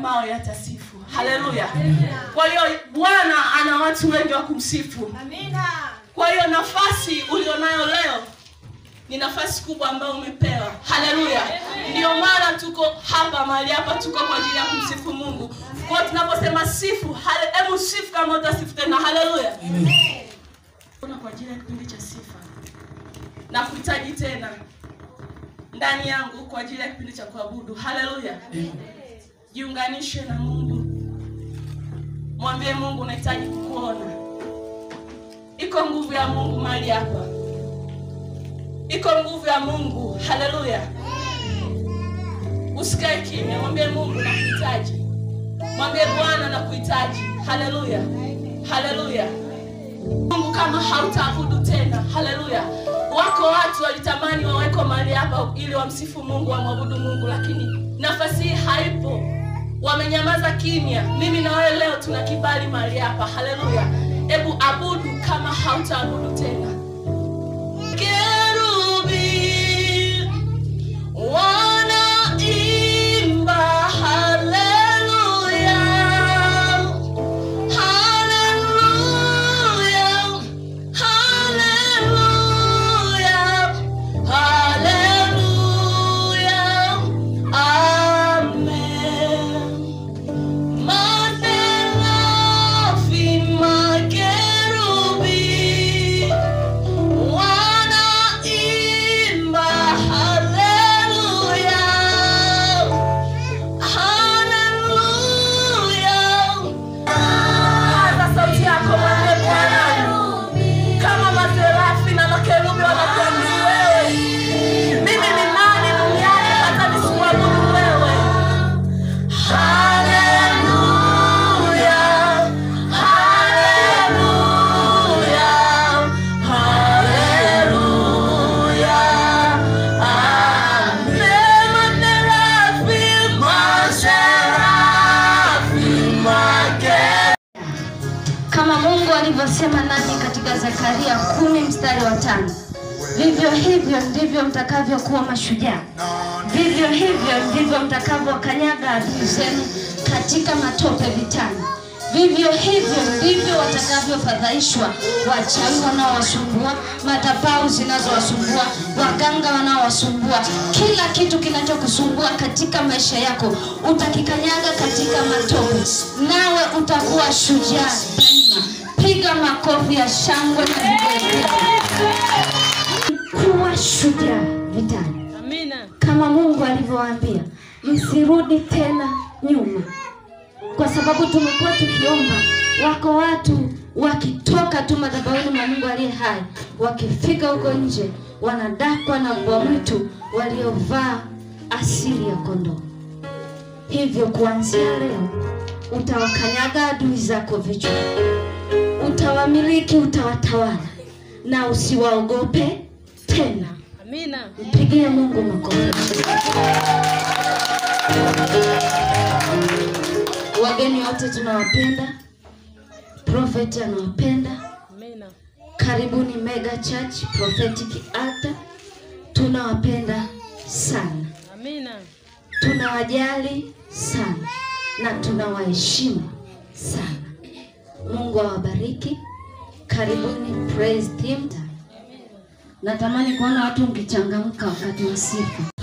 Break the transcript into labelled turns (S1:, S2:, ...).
S1: mawe yatasifu. Haleluya! Kwa hiyo Bwana ana watu wengi wa kumsifu. Kwa hiyo nafasi ulionayo leo ni nafasi kubwa ambayo umepewa. Haleluya! Ndio maana tuko hapa mahali hapa, tuko kwa ajili ya kumsifu Mungu. Kwa hiyo tunaposema sifu, hale- hebu sifu kama utasifu tena. Haleluya! Kuna kwa ajili ya kipindi cha sifa na kuhitaji tena ndani yangu kwa ajili ya kipindi cha kuabudu. Haleluya! Jiunganishe na Mungu, mwambie Mungu unahitaji kukuona. Iko nguvu ya Mungu mahali hapa, iko nguvu ya Mungu. Haleluya! Usikae kimya, mwambie Mungu nakuhitaji, mwambie Bwana nakuhitaji. Haleluya, haleluya. Mungu kama hautaabudu tena. Haleluya. Wako watu walitamani waweko mahali hapa ili wamsifu Mungu, wamwabudu Mungu, lakini nafasi hii haipo, wamenyamaza kimya. Mimi na wewe leo tuna kibali mahali hapa. Haleluya. Hebu abudu kama hautaabudu tena. Kerubi wanaimba haleluya. Hallelujah, hallelujah, hallelujah, amen. Makerubi, makerubi, wanaimba haleluya, haleluya. Paza sauti yako mwambie Bwana, kama maserafi na makerubi wanakuabudu wewe, mimi ni nani duniani hata nisikuabudu wewe? Haleluya, haleluya, haleluya, amen. Maserafi, maserafi, makerubi
S2: kama Mungu alivyosema nami katika Zekaria kumi mstari wa tano vivyo hivyo ndivyo mtakavyokuwa mashujaa, vivyo hivyo ndivyo mtakavyokanyaga adui zenu katika matope vitani, vivyo hivyo ndivyo watakavyofadhaishwa wachawi wanaowasumbua, madhabahu zinazowasumbua, waganga wanaowasumbua, kila kitu kinachokusumbua katika maisha yako utakikanyaga katika matope, nawe utakuwa shujaa daima. Piga makofi ya shangwe na vigelegele. Kuwa shujaa vitani
S3: Amina.
S2: kama Mungu alivyowaambia, msirudi tena nyuma, kwa sababu tumekuwa tukiomba. Wako watu wakitoka tu madhabahuni mwa Mungu aliye hai, wakifika huko nje wanadakwa na mbwa mwitu waliovaa asili ya kondoo. Hivyo kuanzia leo utawakanyaga adui zako vichwa, utawamiliki, utawatawala na usiwaogope tena.
S3: Amina.
S2: Mpigie Mungu makofi. Wageni wote tunawapenda, Prophet anawapenda.
S3: Amina.
S2: Karibuni Mega Church Prophetic Altar, tunawapenda sana,
S3: Amina.
S2: tunawajali sana na tunawaheshimu sana. Mungu awabariki. Karibuni praise team. Natamani kuona watu mkichangamka wakati wa sifa.